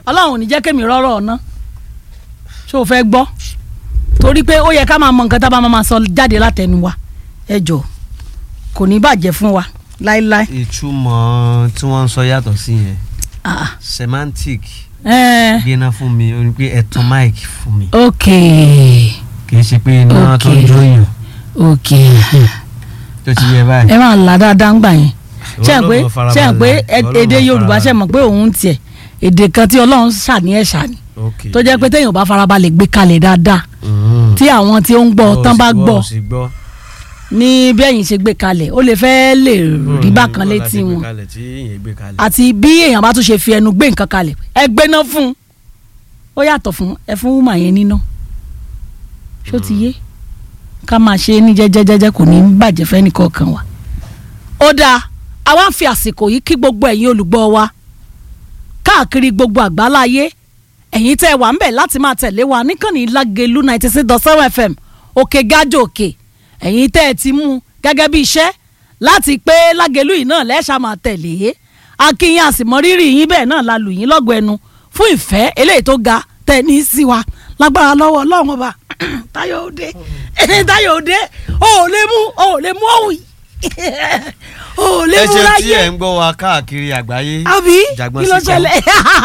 ọlọ́run ò ní jẹ́ kémi rọ́rọ́ ọ̀nà ṣé o fẹ́ gbọ́ torí pé ó yẹ ká máa mọ nǹkan tá a bá máa sọ jáde látẹnu wa ẹ jọ kò ní bàjẹ́ fún wa láéláé. ìtumọ̀ tí wọ́n ń sọ yàtọ̀ sí yẹn Ah, semantic ẹ gbéná fún mi ó ní pé ẹ̀tàn mic fún mi ok kì í ṣe pé iná tó ń Ok. jóyàn ok tó ti yẹ báyìí. ẹ máa là dáadáa ń gbà yẹn ṣe Ìwọ pé ló mọ ṣe pé farabalẹ̀, ẹ- ìwọ ló èdè mọ yorùbá ṣe farabalẹ̀. mọ̀ pé òun tiẹ̀ èdè kan tí ọlọ́run ṣàní ẹ̀ ṣàní Ok. tó jẹ́ pé téèyàn ò bá farabalẹ̀ gbé kalẹ̀ dáadáa Mm. tí àwọn tí ó ń gbọ́ Ó tán sì bá gbọ́ ó sì gbọ́. ní bí ẹ̀yin ṣe gbé kalẹ̀ ó lè fẹ́ lè rí Mm, bákan bó la létí ṣe gbé wọn kalẹ̀ tí èèyàn gbé kalẹ̀. àti bí èèyàn bá tún ṣe fi ẹnu gbé nǹkan kalẹ̀ ẹ gbéná fún un ó yàtọ̀ fún ẹ fún wúmà yẹn níná ṣó ti yé ká máa ṣe é ní jẹ́jẹ́jẹ́jẹ́ kò ní í bàjẹ́ fẹ́ nìkọ̀ọ̀kan wa. ó dáa àwa ń fi àsìkò yìí kí gbogbo ẹ̀yin olùgbọ́ wa káàkiri gbogbo àgbáláyé ẹ̀yin tẹ́ ẹ wà ń bẹ̀ láti máa tẹ̀lé wa níkànnì lágẹ̀lú ninety six dot seven fm òkè gájò òkè ẹ̀yin tẹ́ ẹ ti mú un gẹ́gẹ́ bí iṣẹ́ láti pé lágẹ̀lú yìí náà lẹ́ṣà máa tẹ̀lé akínyìn àsìmọ́rírì yín bẹ́ẹ̀ náà la lù yín lọ́gọ̀ ẹnu fún ìfẹ́ eléyìí tó ga tẹ̀ ní sí wa lágbára lọ́wọ́ ọlọ́run ọba táyọ̀ òde táyọ̀ òde o ò lè mú o ò lè mú òwì o ò lè ẹ mú ṣe tí láyé ẹ ń gbọ́ wa káàkiri àgbáyé. àbí Jàgbọ́n kí ló síkọ́. ṣẹlẹ̀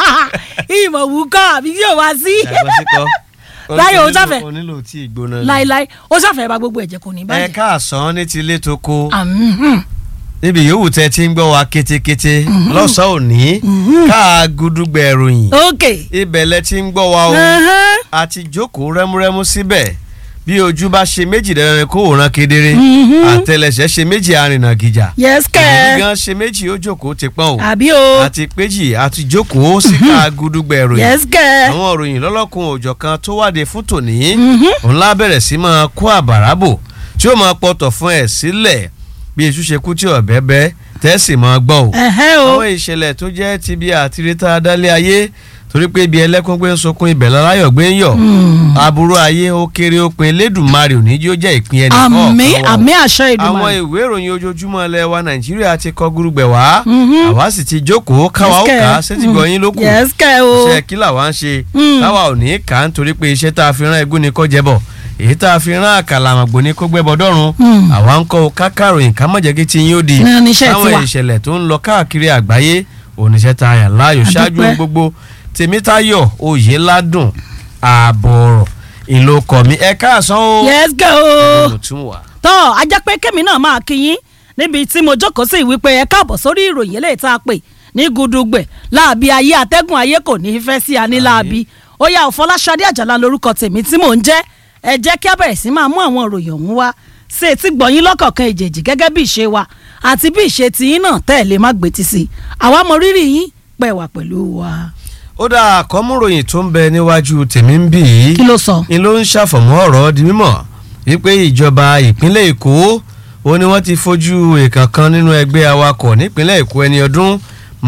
ìmọ̀ wù kọ́ àbí yóò wá sí Jàgbọ́n síkọ́. Láyé, ó Onílò- sáfẹ́. onílò tí ìgbóná ni. láéláé ó ṣàfẹ́ bá gbogbo ẹ̀jẹ̀ kò ní ẹ bàjẹ́. káàsán ní tilé tó kó Àmín. níbi yòówù tẹ ti ń gbọ́ wa kétékété lọ́sàn-án òní káà gúdúgbẹ̀ ròyìn ok. ibẹ̀ lẹ ti ń gbọ́ wa o Ẹhẹ́n. àti jókòó rẹ́múrẹ́mú síbẹ̀ bí ojú bá ṣe méjì dandan ni kó wòran kedere Mhm. àtẹlẹsẹ̀ ṣe méjì arìnà gìjà yes ìlú kẹ́ gan ṣe méjì ó jókòó ti pọ́n o àbí o àti péjì àti jókòó síta gúdúgbẹ̀ ròyìn yes kẹ́ àwọn òròyìn lọ́lọ́kun òòjọ́ kan tó wáde fún tòní Mhm. òun lá bẹ̀rẹ̀ sí máa kó àbàràbò tí ó máa pọ̀tọ̀ fún ẹ̀ sílẹ̀ bí iṣu ṣe kú tí ọ̀bẹ bẹ́ tẹ́sì máa gbọ́ o. ẹ̀hẹ́ o àwọn ìṣẹ̀lẹ̀ tó jẹ́ ti bí àtirítà adálé ayé torí pé ibi ẹlẹ́kún gbé ń sunkún ibẹ̀ láláyọ̀ gbé ń yọ̀ Mm. aburú ayé ó kéré ó pin Elédùmarè ò ní jí ó jẹ́ ìpín ẹnì àmín kọ̀ọ̀kan wa o àmín àṣẹ àwọn Èdùmàrè ìwé ìròyìn ojoojúmọ́ ilẹ̀ wa nàìjíríà ti kọ gúrúgbẹ̀ wá Mhm. àwa sì ti jókòó káwa ó Yes, kà á kẹ́. sétí gbọ̀yìn ló kù yes kẹ́ o iṣẹ́ kí làwa ń ṣe Mm. táwa ò ní kà á nítorí pé iṣẹ́ tá a fi rán egún ni kó jẹ́bọ̀ èyí tá a fi rán àkàlàmọ̀gbò ni kó gbẹ́bọ̀ dọ́run Mm. àwa ń kọ́ kákàròyìn ká mọ̀jẹ́ kí ti yín ó di Ní oníṣẹ́ táwọn tiwa. ìṣẹ̀lẹ̀ tó ń lọ káàkiri àgbáyé oníṣẹ́ tá a yàn láàyò A ṣáájú dúpẹ́. ohun gbogbo tèmítayọ̀ oyèládùn ààbọ̀ọ̀rọ̀ ìlòkọ̀ mi ẹ káàsán o yes kẹ́ o mo tún wà. tọ́ ajá pé kémi náà máa kí yín níbi tí mo jókòó sí wípé ẹ káàbọ̀ sórí ìròyìn eléyìí tá a pè ní gudugbẹ̀ láàbí ayé atẹ́gùn ayé kò ní í fẹ́ sí ani láàbí ó yá Fọláṣadé Àjàlá lórúkọ tèmi tí mò ń jẹ́ ẹ jẹ́ kí a bẹ̀rẹ̀ sí máa mú àwọn ìròyìn ọ̀hún wá sí etí gbọ̀nyín lọ́kọ̀ọ̀kan ìjèjì gẹ́gẹ́ bí ìṣe wa àti bí ìṣe tiyín náà tẹ́ ẹ̀ lè má gbé ti sí i àwa mọ rírì yín pẹ̀ wà pẹ̀lú wa. ó dá àkọ́múròyìn tó ń bẹ níwájú tèmi ń bì í kí ló sọ. ni ló ń ṣàfọ̀mọ́ ọ̀rọ̀ di mímọ̀ wípé ìjọba ìpínlẹ̀ èkó ó ní wọ́n ti fojú èèkàn kan nínú ẹgbẹ́ awakọ̀ nípínlẹ̀ èkó ẹni ọdún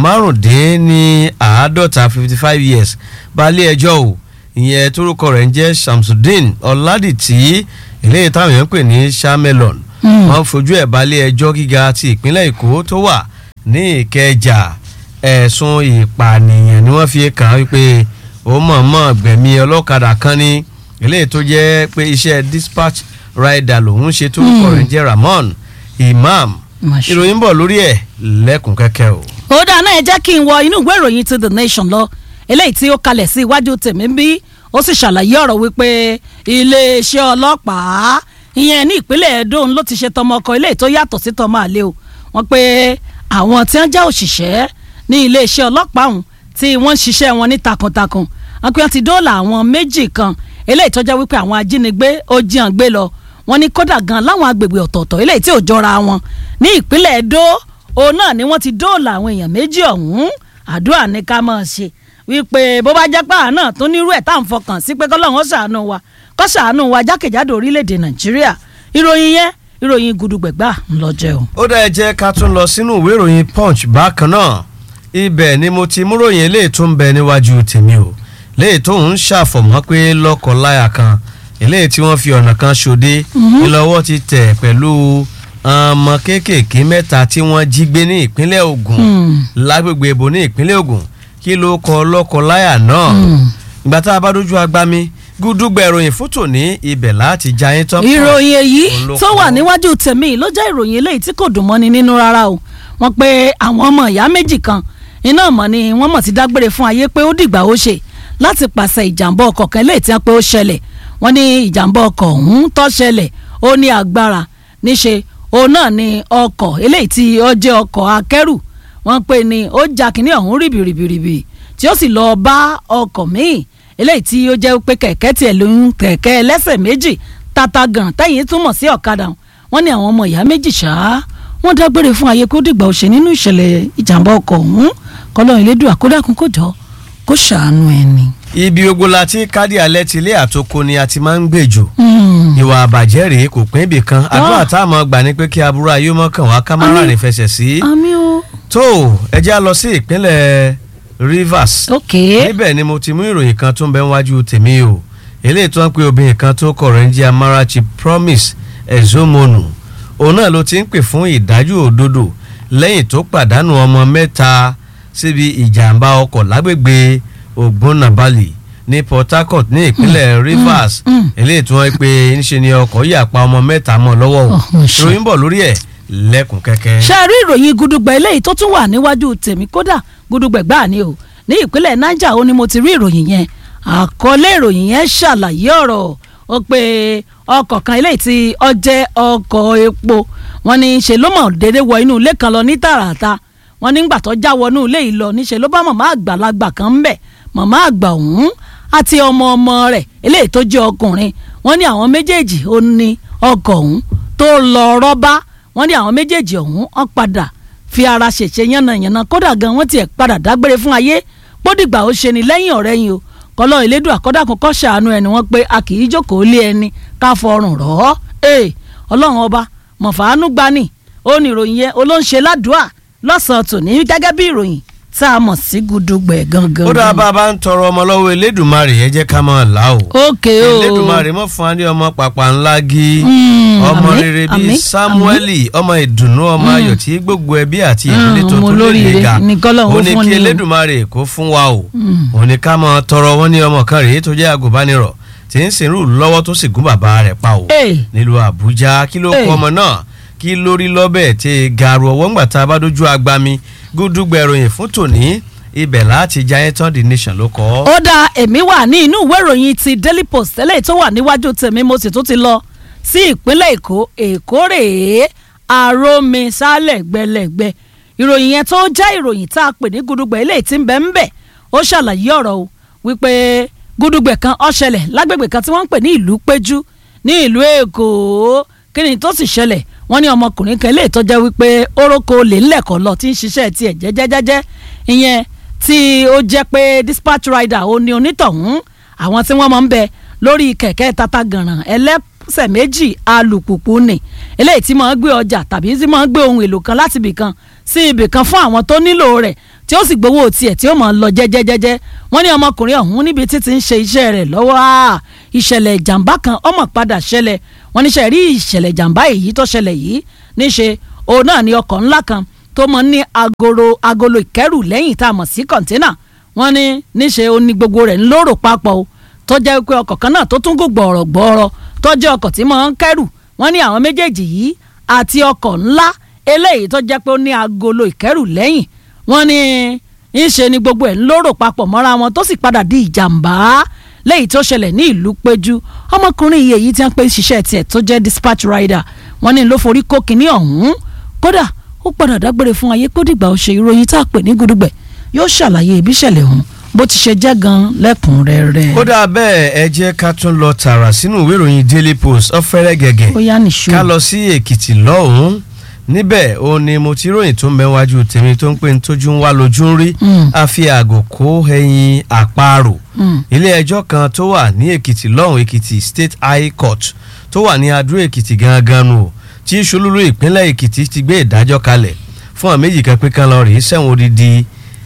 márùndínláàádọ́ta fifty five years balẹ̀ ẹjọ́ o ìyẹn tórúkọ rẹ̀ ń jẹ́ Shamsuddin Ọládìtì eléyìí táwọn èèyàn ń pè ní Shamelon Mm. wọ́n fojú ẹ̀ balẹ̀ ẹjọ́ gíga ti ìpínlẹ̀ èkó tó wà ní ìkẹjà ẹ̀sùn ìpànìyàn ni wọ́n fi kàn án wípé ó mọ̀ọ́mọ̀ gbẹ̀mí ọlọ́kadà kan ní eléyìí tó jẹ́ pé iṣẹ́ dispatch rider lòun ṣe tó kọ̀ rẹ̀ ń jẹ́ Ramon Imam Masha. ìròyìn bọ̀ lórí ẹ̀ lẹ́kùn kẹ́kẹ́ o. ó dáa náà ẹ jẹ́ kí n wọ inú ìwé ìròyìn ti the nation lọ eléyìí tí ó kalẹ̀ sí iwájú tèmi ń bí ó sì ṣàlàyé ọ̀rọ̀ wípé iléeṣẹ́ ọlọ́pàá ìyẹn ní ìpínlẹ̀ Edo ló ti ṣe tọmọ ọkọ eléyìí tó yàtọ̀ sí tọmọ àlè o wọ́n pé àwọn tí wọ́n jẹ́ òṣìṣẹ́ ní iléeṣẹ́ ọlọ́pàá ọ̀hún tí wọ́n ń ṣiṣẹ́ wọn ní takuntakun wọ́n pé wọ́n ti dóòlà àwọn méjì kan eléyìí tó jẹ́ wípé àwọn ajínigbé ó jiyàn gbé lọ wọ́n ní kódà gan láwọn agbègbè ọ̀tọ̀ọ̀tọ̀ eléyìí tí ò jọra wọn ní ìpínlẹ̀ Edo òun náà ni wọ́n ti dóòlà àwọn èèyàn méjì ọ̀hún àdúrà ní ká máa ṣe wípé bó bá jẹ́ pàà náà tó nírú ẹ̀ tá à ń fọkàn sí pé kọ́lọ́hún ó ṣàánú wa kó ṣàánú wa jákèjádò orílẹ̀-èdè Nàìjíríà ìròyìn yẹn ìròyìn gudugbẹ̀gbà ńlọjẹ o. ó dá ẹ jẹ́ ká tún lọ sínú ìwé ìròyìn punch bákan náà ibẹ̀ ni mo ti múròyìn eléyìí tó ń bẹ níwájú tèmi o léyìí tó ń ṣàfọ̀mọ́ pé lọ́kọ̀láyà kan eléyìí tí wọ́n fi ọ̀nà kan ṣòde ńlọ́wọ́ ti tẹ̀ pẹ̀lú ọmọ kéékèèké mẹ́ta tí wọ́n jí gbé ní ìpínlẹ̀ Ògùn Hmm. lágbègbè ibo ní ìpínlẹ̀ Ògùn kí ló kọ lọ́kọ-láyà náà ìgbà tá a bá dójú agbami gúdúgbà ìròyìn fótò ní ibẹ̀ láti já yín tán. ìròyìn èyí Olóko. tó wà níwájú tèmi ló jẹ́ ìròyìn eléyìí tí kò dùn mọ́ni nínú rárá o wọ́n pe àwọn ọmọ ìyá méjì kan iná mọ̀ ni wọ́n mọ̀ ti dágbére fún ayé pé ó dìgbà ó ṣe láti pàṣẹ ìjàmbá ọkọ̀ kan eléyìí tí wọ́n pé ó ṣẹlẹ̀ wọ́n ní ìjàmbá ọkọ̀ ọ̀hún tó ṣẹlẹ̀ ó ní agbára níṣe òun náà ni ọkọ̀ eléyìí tí ó jẹ́ ọkọ̀ akẹ́rù wọ́n pè ní ó ja kínní ọ̀hún rìbìrìbìrìbì tí ó sì lọ bá ọkọ̀ míì eléyìí tí ó jẹ́ pé kẹ̀kẹ́ tiẹ̀ ló ń kẹ̀kẹ́ ẹlẹ́sẹ̀ méjì tata gan tẹ́yìn túmọ̀ sí ọ̀kadà wọ́n ní àwọn ọmọ ìyá méjì ṣá wọ́n dágbére fún ayé kó dìgbà òṣè nínú ìṣẹ̀lẹ̀ ìjàmbá ọkọ̀ ọ̀hún kọ́lọ́run elédùn àkódàkùn kò jọ kó ṣàánú ẹni. ibi ogun la ti kádì alẹ́ ti ilé àtòkò ni a ti máa ń gbèjò ìwà àbàjẹ́ rèé kò pín ibì kan àdúrà tá a mọ̀ gbà ní pé kí aburú ayé mọ́ kàn wá ká má Àmín. rìn fẹsẹ̀ sí. àmì o. tó ẹ já lọ sí ìpínlẹ̀ Rivers ok níbẹ̀ ni mo ti mú ìròyìn kan tó ń bẹ níwájú tèmi o eléyìí tó ń pe obìnrin kan tó kọ̀rọ̀ ń jẹ́ Amarachi Promise Ezomonu òun náà ló ti ń pè fún ìdájọ́ òdodo lẹ́yìn tó pàdánù ọmọ mẹ́ta síbi ìjàmbá ọkọ̀ lágbègbè Ogbonnabali ní Port Harcourt ní ìpínlẹ̀ Rivers mm. eléyìí tí wọ́n pe ńṣe ni ọkọ̀ yà pa ọmọ mẹ́ta mọ́ lọ́wọ́ o Oh, ṣe. ìròyìn bọ̀ lórí ẹ̀ lẹ́kùn kẹ́kẹ́. ṣe rí ìròyìn gudugbẹ eléyìí tó tún wà níwájú tèmi kódà gudugbẹ gbáà ni o ní ìpínlẹ̀ niger ó ní mo ti rí ìròyìn yẹn àkọlé ìròyìn yẹn ṣàlàyé ọ̀rọ̀ ó pé ọkọ̀ kan eléyìí tí ó jẹ́ ọkọ̀ epo wọ́n ní ṣe ló mọ̀ déédéé wọ inú ilé kan lọ ní tààràtà wọ́n nígbà tó já wọnú ilé yìí lọ níṣẹ́ ló bá màmá àgbàlagbà kan ń bẹ̀ màmá àgbà ọ̀hún àti ọmọ ọmọ rẹ̀ eléyìí tó jẹ́ ọkùnrin wọ́n ní àwọn méjèèjì ó ní ọkọ̀ ọ̀hún tó lọ rọ́bá wọ́n ní àwọn méjèèjì ọ̀hún wọ́n padà fi ara ṣèṣe yánnayànna kódà gan wọ́n tiẹ̀ padà dágbére fún ayé pódìgbà ó ṣe ni lẹ́yìn ọ̀rẹ́ yìí o kọ́lọ́ ìlédùn àkọ́dàkùn kọ́ ṣàánú ẹni wọ́n pé a kì í jókòó lé ẹni ká fọrùn rọ̀ ọ́ ee ọlọ́run ọba mọ̀fàánú gbani ó ní ìròyìn yẹn olóńṣe ládùúà lọ́sàn-án tòní gẹ́gẹ́ bí ìròyìn tá a mọ̀ sí gudugbẹ̀ gangan. ó dáa bá a bá ń tọrọ ọmọ lọ́wọ́ Elédùmarè ẹ jẹ́ ká máa là o. ókè o Elédùmarè mọ́ fún wa ní ọmọ pàpà ńlá gí Mm, ọmọ àmín, rere àmín, bíi Samueli ọmọ ìdùnnú ọmọ ayọ̀ tí gbogbo ẹbí àti Mm, ìdílé tó ọmọ tó lè olóríire lè ga ní k'Ọlọ́run ó ní fún kí ni o. Elédùmarè kó fún wa o Mm. ó ní ká máa tọrọ wọn ní ọmọ kan rèé tó jẹ́ agùnbánirọ̀ tí ń sìnrú lọ́wọ́ tó sì gún bàbá rẹ̀ pa o Ee. nílùú Àbújá kí ló Ee. kọ ọmọ náà kí lórí lọ́bẹ̀ tí gàrú ọwọ́ ńgbà tá a bá dójú agbami gúdúgbẹ̀ròyìn fún tòní ibẹ̀ láti jayé tán the nation ló kọ́ ọ́. ó dá èmi wà ní inú ìwé ìròyìn ti Daily Post eléyìí tó wà níwájú tèmi mo sì tún ti lọ sí ìpínlẹ̀ Èkó Èkó rèé àròmi sálẹ̀ gbẹlẹ̀gbẹ ìròyìn yẹn tó jẹ́ ìròyìn tá a pè ní gudugbẹ̀ eléyìí tí ń bẹ ń bẹ ó ṣàlàyé ọ̀rọ̀ o wípé gudugbẹ̀ kan ó ṣẹlẹ̀ lágbègbè kan tí wọ́n ń pè ní ìlú péjú ní ìlú Èkó kí ni tó sì ṣẹlẹ̀ wọ́n ní ọmọkùnrin kan eléyìí tó jẹ́ wípé orókó lè ńlẹ̀kọ́ lọ tí ń ṣiṣẹ́ tiẹ̀ jẹ́jẹ́jẹ́jẹ́ ìyẹn tí ó jẹ́ pé dispatch rider ó ní onítọ̀hún àwọn tí wọ́n máa ń bẹ lórí kẹ̀kẹ́ tata gànràn ẹlẹ́sẹ̀ méjì alùpùpù ni eléyìí tí máa ń gbé ọjà tàbí tí máa ń gbé ohun èlò kan láti ibì kan sí ibì kan fún àwọn tó nílò rẹ̀ tí ó sì gbowó tiẹ̀ tí ó máa ń lọ jẹ́jẹ́jẹ́jẹ́ wọ́n ní ọmọkùnrin ọ̀hún níbi tí ti ń ṣe iṣẹ́ rẹ̀ lọ́wọ́ á ìṣẹ̀lẹ̀ ìjàmbá kan ọmọ padà ṣẹlẹ̀ wọ́n níṣẹ́ rí ìṣẹ̀lẹ̀ ìjàmbá èyí tó ṣẹlẹ̀ yìí níṣe òun náà ni ọkọ̀ ńlá kan tó mọ ní agolo agolo ìkẹ́rù lẹ́yìn tá a mọ̀ sí kọ̀ńténà wọ́n ní níṣe ó ní gbogbo rẹ̀ ń lóró papọ̀ o tó jẹ́ pé ọkọ̀ kan náà tó tún gùn gbọ̀ọ̀rọ̀ gbọ̀ọ̀rọ̀ tó jẹ́ ọkọ̀ tí máa ń kẹ́rù wọ́n ní àwọn méjèèjì yìí àti ọkọ̀ ńlá eléyìí tó jẹ́ pé ó ní agolo ìkẹ́rù lẹ́yìn wọ́n ní ńṣe ni gbogbo ẹ̀ ń lóró papọ̀ mọ́ra wọn tó sì padà di ìjàmbá lẹ́yìn tó ṣẹlẹ̀ ní ìlú péjú ọmọkùnrin yìí èyí tí wọ́n pè ṣiṣẹ́ tiẹ̀ tó jẹ́ dispatch rider wọ́n ní ló forí kó kinní ọ̀hún kódà ó padà dágbére fún ayé kó dìgbà ó ṣe ìròyìn tá a pè ní gudugbẹ yóò ṣàlàyé ibi ìṣẹ̀lẹ̀ ọ̀hún bó ti ṣe jẹ́ gan lẹ́kùnrẹ́rẹ́. ó dáa bẹ́ẹ̀ ẹ jẹ́ ká tún lọ tààrà sínú ìwé ìròyìn Daily Post ọ̀fẹ́rẹ́ gẹ̀gẹ̀ ó yá nìṣó. ká lọ sí Èkìtì lọ́hùn-ún níbẹ̀ ó ní mo ti ròyìn tó ń bẹ wájú tèmi tó ń pè ní tójú ń wá lójú ń rí Mm. a fi àgò kó ẹyin àparò Mm. ilé ẹjọ́ kan tó wà ní Èkìtì lọ́hùn Èkìtì State High Court tó wà ní Adó Èkìtì gangan nù o, tí Ṣolúlú ìpínlẹ̀ Èkìtì ti gbé ìdájọ́ kalẹ̀ fún àwọn méjì kan pé kan lọ rèé sẹ́wọ̀n odidi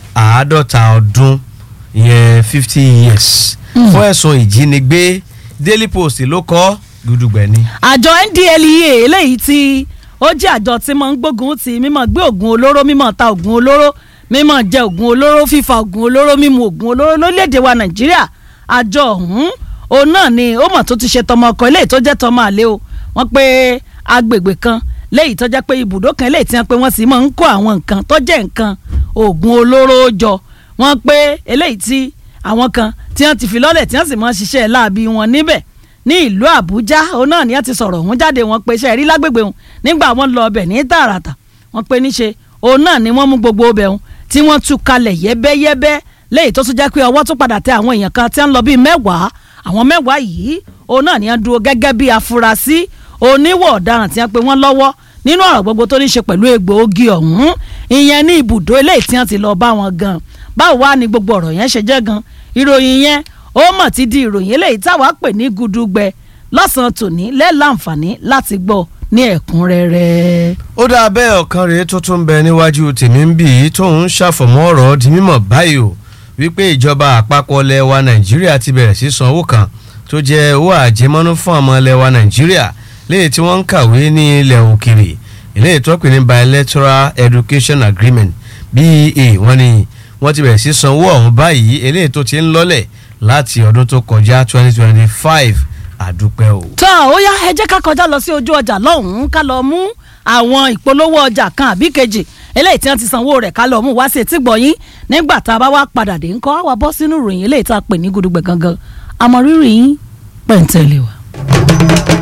àádọ́ta ọdún ìyẹn fifty years Mm. fún ẹ̀sùn ìjínigbé Daily Post ló kọ gudugbẹ ni. àjọ NDLEA eléyìí tí ó jẹ́ àjọ tí máa ń gbógun ti mímọ́ gbé oògùn olóró mímọ́ ta oògùn olóró mímọ̀ jẹ oògùn olóró fífa oògùn olóró mímu oògùn olóró lórílẹ̀‐èdè wa nàìjíríà àjọ ọ̀hún òun náà ni ó mọ̀ tó ti ṣe tọmọ ọkọ eléyìí tó jẹ́ tọmọ àlè o wọ́n pé agbègbè kan léyìí tó jẹ́ pé ibùdó kan léyìí tí wọ́n pé wọ́n sì máa ń kó àwọn nǹkan tó jẹ́ nǹkan oògùn olóró jọ wọ́n pé eléyìí tí àwọn kan tí wọ́n ti fi lọ́lẹ̀ tí wọ́n sì máa ń ṣiṣẹ́ láabi wọn níbẹ̀ ní ìlú àbújá òun náà ni wọ́n ti sọ̀rọ̀ òun jáde wọ́n pé iṣẹ́ rí lágbègbè òun nígbà wọ́n lọ ọbẹ̀ ní tààràtà wọ́n pé níṣe òun náà ni wọ́n mú gbogbo ọbẹ̀ òun tí wọ́n tú kalẹ̀ yẹ́bẹ́yẹ́bẹ́ léyìí tó tún jẹ́ pé ọwọ́ tún padà tẹ àwọn èèyàn kan tí wọ́n lọ bíi mẹ́wàá àwọn mẹ́wàá yìí òun náà ni wọ́n dúró gẹ́gẹ́ bí afurasí oníwọ̀ ọ̀daràn tí wọ́n pe wọ́n lọ́wọ́ nínú ọ̀rọ̀ gbogbo tó ní ṣe pẹ̀lú egbòogi ọ̀hún ìyẹn ní ibùdó eléyìí tí wọ́n ti lọ bá wọn gan báwo wá ni gbogbo ọ̀rọ̀ yẹn ṣe jẹ́ gan ìròyìn yẹn ó mọ̀ ti di ìròyìn eléyìí táwa pè ní gudugbẹ lọ́sàn-án tòní lẹ́ẹ̀láǹfààní láti gbọ́ ní ẹ̀kúnrẹ́rẹ́. ó dáa bẹ́ẹ̀ ọ̀kan rèé tó tún bẹ níwájú tèmi ń bì í tóun ṣàfọ̀mọ́ ọ̀rọ̀ di mímọ̀ báyìí o wípé ìjọba àpapọ̀ ilẹ̀ wa nàìjíríà ti bẹ̀rẹ̀ sí san owó kan tó jẹ́ owó àjẹmọ́nú fún ọmọ ilẹ̀ wa nàìjíríà léyìí tí wọ́n ń kàwé ní ilẹ̀ òkèrè eléyìí tó pè ní bilateral education agreement BEA wọ́n ní wọ́n ti bẹ̀rẹ̀ sí san owó ọ̀hún báyìí eléyìí tó ti ń lọ́lẹ̀ láti ọdún tó kọjá twenty twenty five àdúpẹ́ o. tọ́ ó yá ẹ jẹ́ ká kọjá lọ sí ojú ọjà lọ́hùn-ún ká lọ mú àwọn ìpolówó ọjà kan àbí kejì eléyìí tí wọ́n ti sanwó rẹ̀ ká lọ mú wá sí etí gbọ̀yìn nígbà tá a bá wá padà dé ńkọ́ àwa bọ́ sínú ìròyìn eléyìí tá a pè ní gudugbẹ̀ gangan àmọ́ rírì yín pẹ̀ǹtẹ̀lẹ̀ wa.